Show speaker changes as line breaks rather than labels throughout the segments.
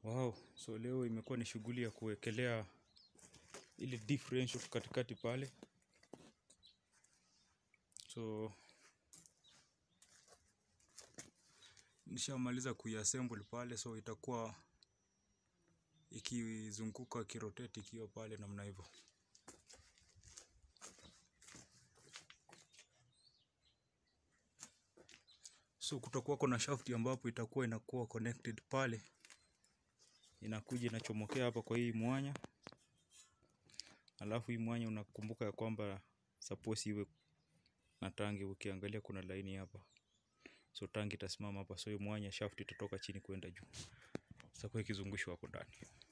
Wow, so leo imekuwa ni shughuli ya kuwekelea ile differential katikati pale. So nishamaliza kuiassemble pale, so itakuwa ikizunguka ikirotate ikiwa pale namna hivyo. So kutakuwa kuna shaft ambapo itakuwa inakuwa connected pale, inakuja inachomokea hapa kwa hii mwanya, alafu hii mwanya unakumbuka ya kwamba suppose iwe na tangi. Ukiangalia kuna laini hapa, so tangi itasimama hapa, so hii mwanya shaft itatoka chini kwenda juu, sasa ikizungushwa hapo ndani.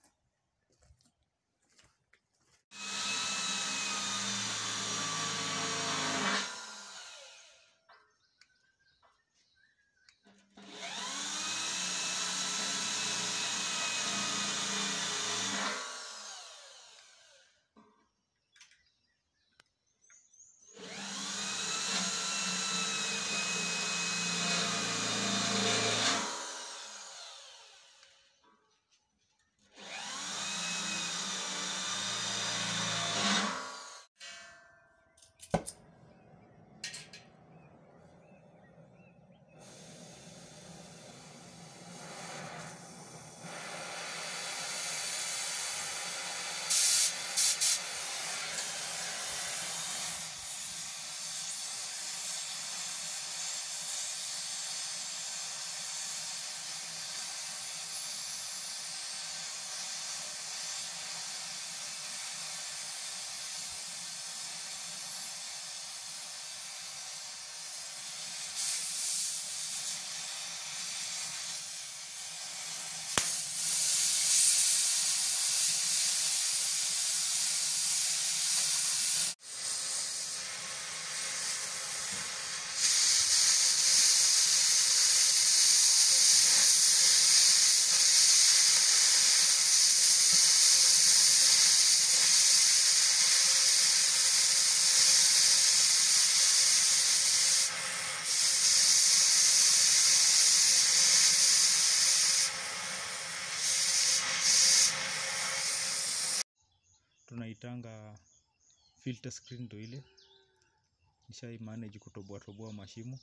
tunaitanga filter screen ndo ile nishai manage kutoboa toboa mashimo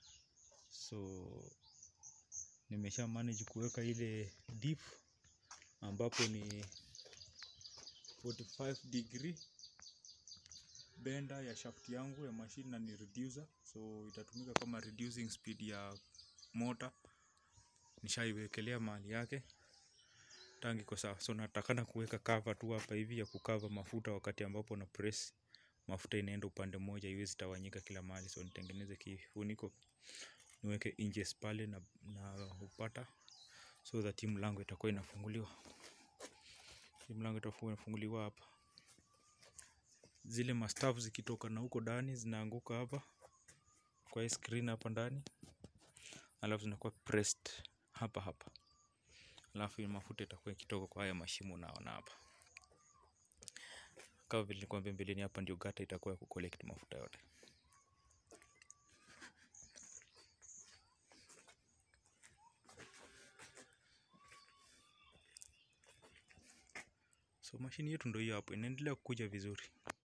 so nimesha manage kuweka ile deep ambapo ni 45 degree benda ya shaft yangu ya machine na ni reducer so itatumika kama reducing speed ya motor nishaiwekelea mahali yake tangi iko sawa so natakana kuweka cover tu hapa hivi ya kukava mafuta wakati ambapo na press mafuta inaenda upande mmoja iwezi tawanyika kila mahali so nitengeneze kifuniko niweke inches pale na, na upata so that hii mlango itakuwa inafunguliwa hii mlango itakuwa inafunguliwa hapa zile mastaff zikitoka na huko ndani zinaanguka hapa kwa hii screen hapa ndani alafu zinakuwa pressed hapa hapa alafu hii mafuta itakuwa ikitoka kwa haya mashimo unaona hapa kama vile nilikwambia mbeleni hapa ndio gata itakuwa ya kucollect mafuta yote so mashini yetu ndio hiyo hapo inaendelea kukuja vizuri